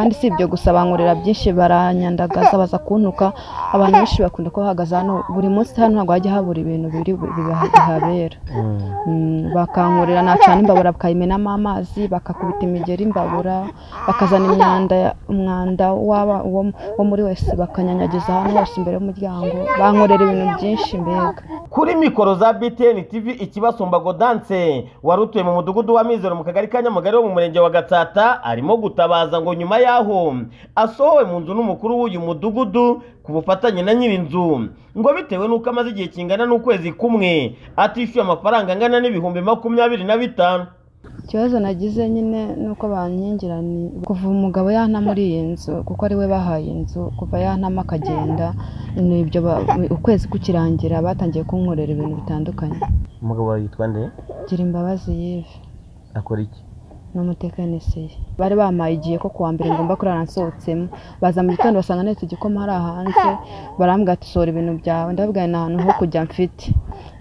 kandi si ibyo gusa bankorera byinshi baranyandagaza baza kuntuka abantu benshi bakunda ko bahagaze hano buri munsi hano ntabwo hajya habura ibintu biri bu- biba- bihabera Mm, bakankorera nacana imbabura bakayimenamo amazi bakakubita imigeri imbabura bakazana imyanda umwanda waba uwo uwo muri wese bakanyanyagiza hano hose imbere y'umuryango bankorera ibintu byinshi mbega kuri mikoro za btn tv ikibasumba godanse wari utuye mu mudugudu wa mizero mu kagari ka nyamugari wo mu murenge wa gatsata arimo gutabaza ngo nyuma y'aho asohowe mu nzu n'umukuru w'uyu mudugudu ku bufatanye na nyir'inzu ngo bitewe n'uko amaze igihe kingana n'ukwezi kumwe atishyuye amafaranga angana n'ibihumbi makumyabiri na bitanu ikibazo nagize nyine ni uko bankingira ni kuva umugabo yanta muri iyi nzu kuko ari we bahaye inzu kuva yantama akagenda ni ibyo ba- ukwezi kukirangira batangiye kunkorera ibintu bitandukanye umugabo wawe yitwa nde gira imbabazi yive akora iki n'umutekinisiye bari bamaye igihe ko kuwa mbere ngomba kurara nsohotsemo baza mu gitondo basanga netse igikoma hari hanze barambwira ati sohora ibintu byawe ndababwira nta hantu ho kujya mfite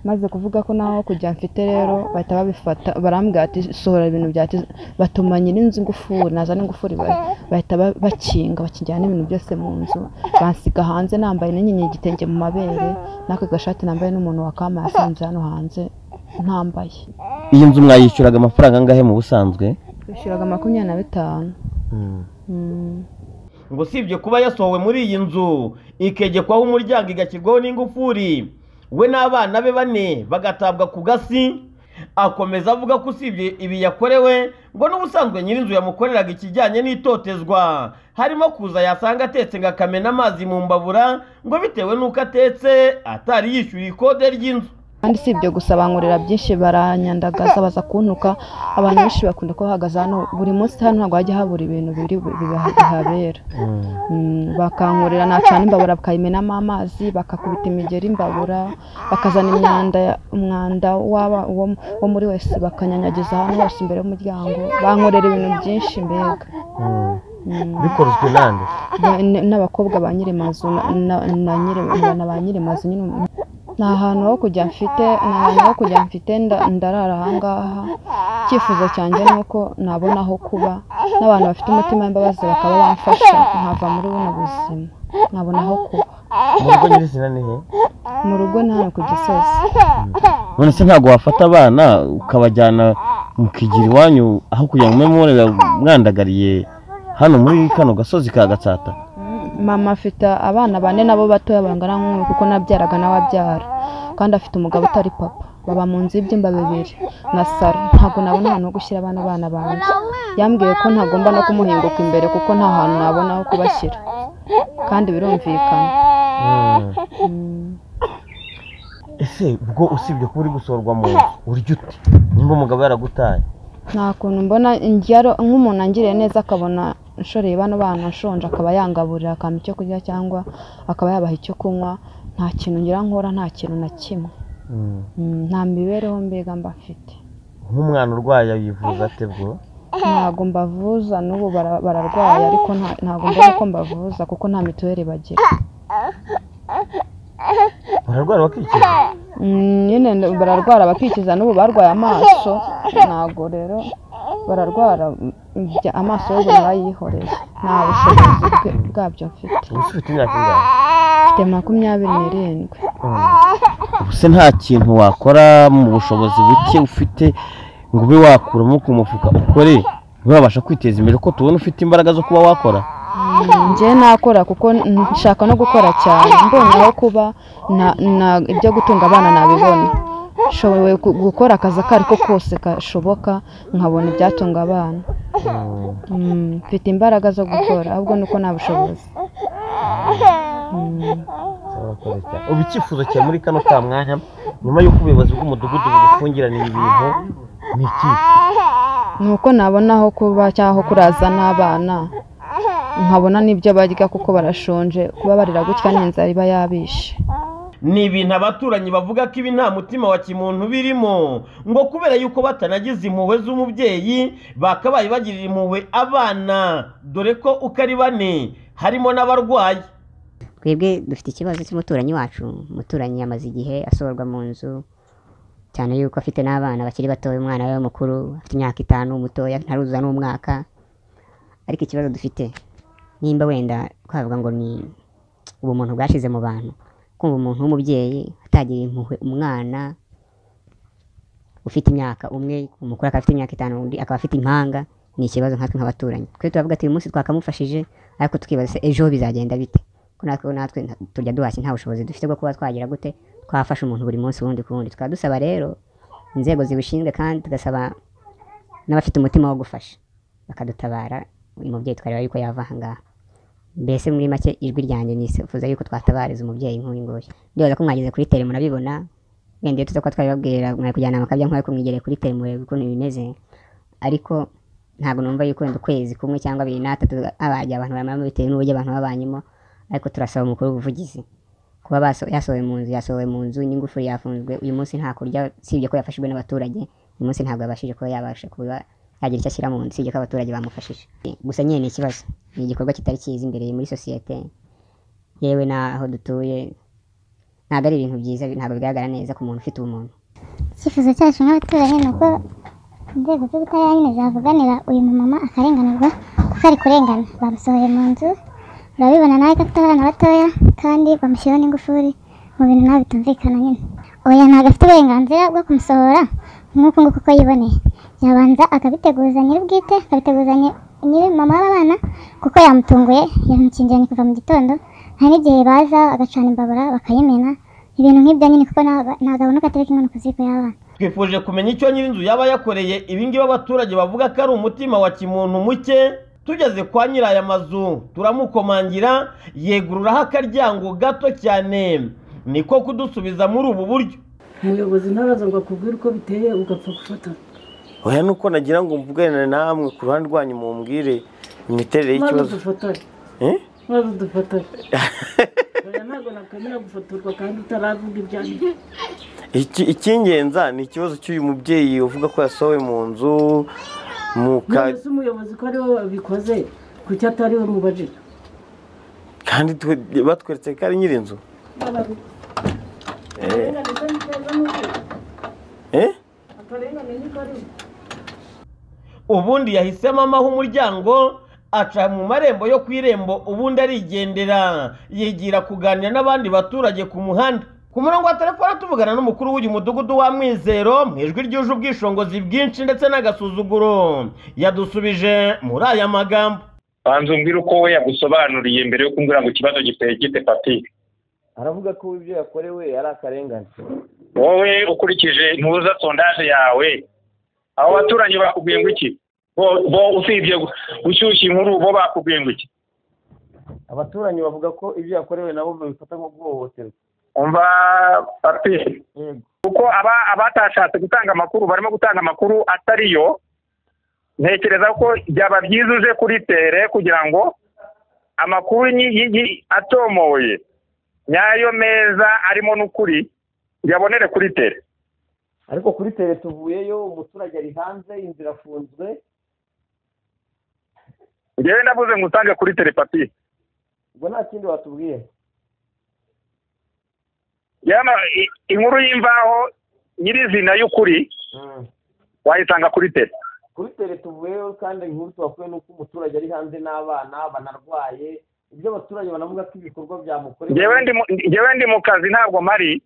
maze kuvuga ko nta ho kujya mfite rero bahita babifata barambwira ati sohora ibintu byawe ati- batuma nyir'inzu ingufuri nazana ingufuri ba- bahita ba- bakinga bakingira n'ibintu byose mu nzu bansiga hanze nambaye n'inyenyeri igitenge mu mabere n'ako gashati nambaye n'umuntu wakamaye asanze hano hanze ntambaye iyi nzu mwayishyuraga amafaranga angahe mu busanzwe bishyuraga makumyabiri na bitanu Mm. ngo usibye kuba yasohowe muri iyi nzu ikegekwaho umuryango igashyirwaho n'ingufuri we n'abana be bane bagatabwa ku gasi akomeza avuga ko usibye ibi yakorewe ngo n'ubusanzwe nyir'inzu yamukoreraga ikijyanye n'itotezwa harimo kuza yasanga atetse ngo akamena amazi mu mbabura ngo bitewe n'uko atetse atari yishyuye ikode ry'inzu kandi si ibyo gusa bankorera byinshi baranyandagaza baza kuntuka abantu benshi bakunda ko bahagaze hano buri munsi hano ntabwo hajya habura ibintu biri bu- biba- bihabera Mm, bakankorera nacana imbabura bakayimenamo amazi bakakubita imigeri imbabura bakazana imyanda umwanda waba uwo uwo muri wese bakanyanyagiza hano hose imbere y'umuryango bankorera ibintu byinshi mbega Mm. bikorozwe nande Ba- n- n'abakobwa ba nyiri mazu na- na na nyiri- na ba nyiri mazu nyine umu- nta hantu ho kujya mfite nta hantu ho kujya mfite nda- ndarara ahangaha icyifuzo cyanjye ni uko nabona aho kuba n'abantu bafite umutima w'imbabazi bakaba bamfasha nkava muri buno buzima nkabona aho kuba mu rugo nyirizina ni he mu rugo ni hano ku gisozi none se ntabwo wafata abana ukabajyana mukigira iwanyu aho kugira ngo mube mubonera mwandagariye hano muri kano gasozi ka gatsata mama afite abana bane nabo batoya bangana nk'umwe kuko nabyaraga nawe abyara kandi afite umugabo utari papa baba mu nzu y'ibyumba bibiri na saro ntabwo nabona ahantu ho gushyira abana bana banjye yambwiye ko ntagomba no kumuhinguka imbere kuko nta hantu nabona ho kubashyira kandi birumvikana Mm. ese bwo usibye kuba uri gusohorwa mu nzu urya ute nimba umugabo yaragutaye nta kuntu mbona ingero nk'umuntu angiriye neza akabona nshoreye bano bana nshonje akaba yangaburira akampa icyo kurya cyangwa akaba yabaha icyo kunywa nta kintu ngira nkora nta kintu na kimwe Mm, nta mibereho mbega mba mfite nk'umwana urwaye yivuza ate bwo ntabwo mbavuza n'ubu bara- bararwaye ariko nta- ntabwo mbona ko mbavuza kuko nta mituweli bagira bararwara bakikiza Mm, nyine n- bararwara bakikiza n'ubu barwaye amaso ntabwo rero bararwara mm, bya- amaso y'ubu narayihoreye nta bushobozi bwe- bwabyo mfite ubu se ufite imyaka ingahe mfite makumyabiri n'irindwi ubu se nta kintu wakora mu bushobozi buke ufite ngo ube wakuramo ku mufuka ukore wabasha kwiteza imbere ko tubona ufite imbaraga zo kuba wakora njye nakora kuko n- nshaka no gukora cyane mbonye aho kuba na- na- ibyo gutunga abana nabibona nshoboye gu- gukora akazi ako ari ko kose gashoboka nkabona ibyatunga abana Mm, mfite imbaraga zo gukora ahubwo nuko nta bushobozi Mm. ubu icyifuzo cyawe muri kano ka mwanya nyuma y'uko ubuyobozi bw'umudugudu bugufungirana ibi bintu ni ikihe ni uko nabona aho kuba cyangwa aho kuraza n'abana nkabona n'ibyo barya kuko barashonje kuba barira gutya n'inzara iba yabishe ni ibintu abaturanyi bavuga ko ibi nta mutima wa kimuntu birimo ngo kubera yuko batanagize impuhwe z'umubyeyi bakabaye bagirira impuhwe abana dore ko uko ari bane harimo n'abarwayi twebwe dufite ikibazo cy'umuturanyi wacu umuturanyi yamaze igihe asohorwa mu nzu cyane yuko afite n'abana bakiri batoya umwana we mukuru afite imyaka itanu umutoya ntaruzuza n'umwaka ariko ikibazo dufite nimba wenda twavuga ngo ni ubumuntu bwashize mu bantu kumva umuntu w'umubyeyi atagira impuhwe umwana ufite imyaka umwe umukuru akaba afite imyaka itanu undi akaba afite impanga ni ikibazo nkatwe nk'abaturanyi twe turavuga ati uyu munsi twakamufashije ariko tukibaza se ejo bizagenda bite ko natwe natwe nta- turya duhashye nta bushobozi dufite bwo kuba twagira gute twafasha umuntu buri munsi wundi ku wundi tukaba dusaba rero inzego zibishinzwe kandi tugasaba n'abafite umutima wo gufasha bakadutabara uyu mubyeyi twareba yuko yava aha ngaha mbese muri make ijwi ryanjye nifuza yuko twatabariza umubyeyi nk'uyu nguyu ndibaza ko mwageze kuri tere murabibona wenda iyo tuza kuba twabibabwira mwari kujyana amakabya nk'ayo kumwigereye kuri tere murebe ukuntu bimeze ariko ntabwo numva yuko wenda ukwezi kumwe cyangwa abiri n'atatu abajya abantu bamaramo bitewe n'uburyo abantu babanyemo ariko turasaba umukuru w'ubuvugizi kuba baso- yasohowe mu nzu yasohowe mu nzu n'ingufu yafunzwe uyu munsi nta kurya usibye ko yafashijwe n'abaturage uyu munsi ntabwo yabashije kuba yabasha kuba yagira icyo ashyira mu nzu usibye ko abaturage bamufashije gusa nyine ni ikibazo ni igikorwa kitari cyiza imbere muri sosiyete yewe n'aho dutuye ntabwo ari ibintu byiza ntabwo bigaragara neza ku muntu ufite ubumuntu icyifuzo cyacu nk'abaturanyi ni uko inzego z'ubutabera nyine zavuganira uyu mumama akarenganurwa kuko ari kurengana bamusohoye mu nzu urabibona nawe ko afite abana batoya kandi bamushyiraho n'ingufuri mu bintu nawe bitumvikana nyine oya ntabwo afite uburenganzira bwo kumusohora nk'uku nguku uko yiboneye yabanza akabiteguza nyir'ubwite akabiteguza nyiri mama w'abana kuko yamutunguye yamukingiranye kuva mu gitondo hari n'igihe baza agacana imbabura bakayimena ibintu nk'ibyo nyine kuko nta- nta gahunuka atereka inkono ku ziko y'abana twifuje kumenya icyo nyir'inzu yaba yakoreye ibingibi abaturage bavuga ko ari umutima wa kimuntu muke tugeze kwa nyiri aya mazu turamukomangira yegururaho akaryango gato cyane niko kudusubiza muri ubu buryo umuyobozi ntabaza ngo akubwire uko biteye ugapfa gufata oya nuko nagira ngo mvugane namwe ku ruhande rwanyu mumbwire imiterere maze dufatane maze dufatane Oya, ntabwo nakwemera gufotorwa kandi utaravuga ibyanjye icy'ingenza ni ikibazo cy'uyu mubyeyi uvuga ko yasohowe mu nzu mu none se umuyobozi ko ariwe wabikoze kuki atari we mubajije kandi batweretse ko ari nyir'inzu eh ubundi yahisemo amaho umuryango aca mu marembo yo ku irembo ubundi arigendera yigira kuganira n'abandi baturage ku muhanda ku murongo wa telefone tuvugana n'umukuru w'uyu mudugudu wa mwizero mu ijwi ryuje ubwishingizi bwinshi ndetse n'agasuzuguro yadusubije muri aya magambo banza umbwire uko we yagusobanuriye mbere yo kumbwira ngo ikibazo giteye gite pati aravuga ko ibyo yakorewe ari akarengane wowe ukurikije ntuza sondaje yawe abo baturanyi bakubwiye ngo iki bo bo usibye gu- gushyushya inkuru bo bakubwiye ngo iki abaturanyi bavuga ko ibyo yakorewe nabo babifata nko guhohoterwa umva pati kuko aba abatashatse gutanga amakuru barimo gutanga amakuru atari yo ntekereza ko byaba byiza uje kuri tere kugira ngo amakuru nyi- yi- yi- atomoye nyayo meza arimo n'ukuri yabonere kuri tere ariko kuri tere tuvuyeyo umuturage ari hanze inzira afunzwe njyewe ndavuze ngo utange kuri telepati ubwo nta kindi watubwiye yaba i- inkuru y'imvaho nyirizina y'ukuri wayisanga kuri tere kuri tere tuvuyeyo kandi inkuru tuhakuye ni uko umuturage ari hanze n'abana banarwaye ibyo abaturage banavuga ko ibikorwa byamukorewe njyewe ndi mu- njyewe ndi mu kazi ntabwo mari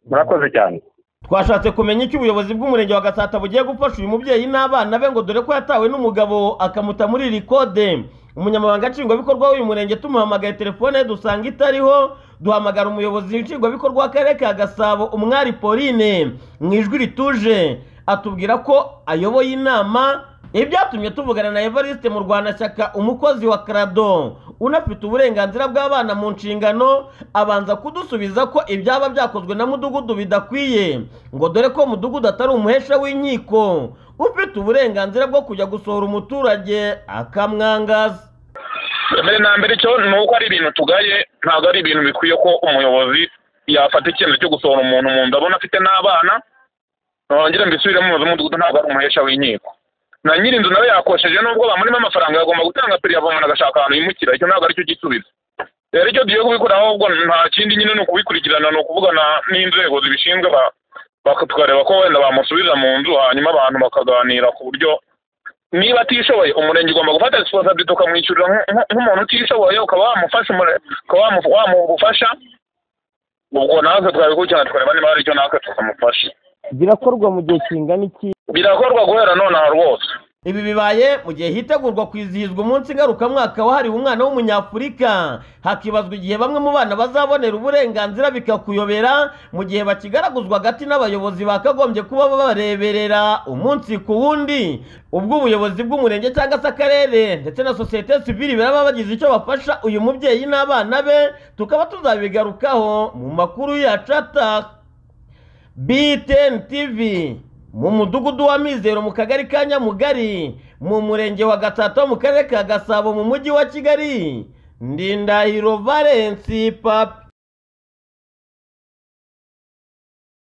murakoze cyane twashatse kumenya icyo ubuyobozi bw'umurenge wa gasata bugiye gufasha uyu mubyeyi n'abana be ngo dore ko yatawe n'umugabo akamuta muri iri kode umunyamabanga nshingwabikorwa w'uyu murenge tumuhamagaye telefone ye dusanga itariho duhamagara umuyobozi nshingwabikorwa w'akarere ka gasabo umwari pauline mu ijwi rituje atubwira ko ayoboye inama ibyatumye tuvugana na evariste mu rwanda shyaka umukozi wa karado unafite uburenganzira bw'abana mu nshingano abanza kudusubiza ko ibyaba byakozwe na mudugudu bidakwiye ngo dore ko mudugudu atari umuhesha w'inkiko ufite uburenganzira bwo kujya gusohora umuturage akamwangaza mbere na mbere cyo ni uko ari ibintu tugaye ntabwo ari ibintu bikwiye ko umuyobozi yafata icyemezo cyo gusohora umuntu mu ndabona afite n'abana nongera mbisubiremo umuyobozi w'umudugudu ntabwo ari umuhesha w'inkiko na nyir'inzu nawe yakosheje nubwo bamurimo amafaranga yagomba gutanga peri yava umuntu agashaka ahantu yimukira icyo ntabwo aricyo gisubizo rero icyo tugiye kubikora ahubwo nta kindi nyine ni ukubikurikirana ni ukuvugana n'inzego zibishinzwe ba- baka- tukareba ko wenda bamusubiza mu nzu hanyuma abantu bakaganira ku buryo niba atishoboye umurenge ugomba gufata resiponsabiriti ukamwishyurira nk- nk'umuntu utishoboye ukaba wamufasha umure- ukaba wamu- wamuha ubufasha ubwo natwe twabikurikirana tukareba niba hari icyo natwe tukamufasha birakorwa mu gihe kingana iki birakorwa guhera nonaha rwose ibi bibaye mu gihe hitegurwa kwizihizwa umunsi ngarukamwaka wahariwe umwana w'umunyafurika hakibazwa igihe bamwe mu bana bazabonera uburenganzira bikakuyobera mu gihe bakigaraguzwa hagati n'abayobozi bakagombye kuba babareberera umunsi ku wundi ubwo ubuyobozi bw'umurenge cyangwa se akarere ndetse na sosiyete sivili baraba bagize icyo bafasha uyu mubyeyi n'abana be tukaba tuzabigarukaho mu makuru yacu ataha BTN TV mu mudugudu wa Mizero mu kagari ka Nyamugari mu murenge wa Gatata mu karere ka Gasabo mu mujyi wa Kigali Ndindahiro Valence Papi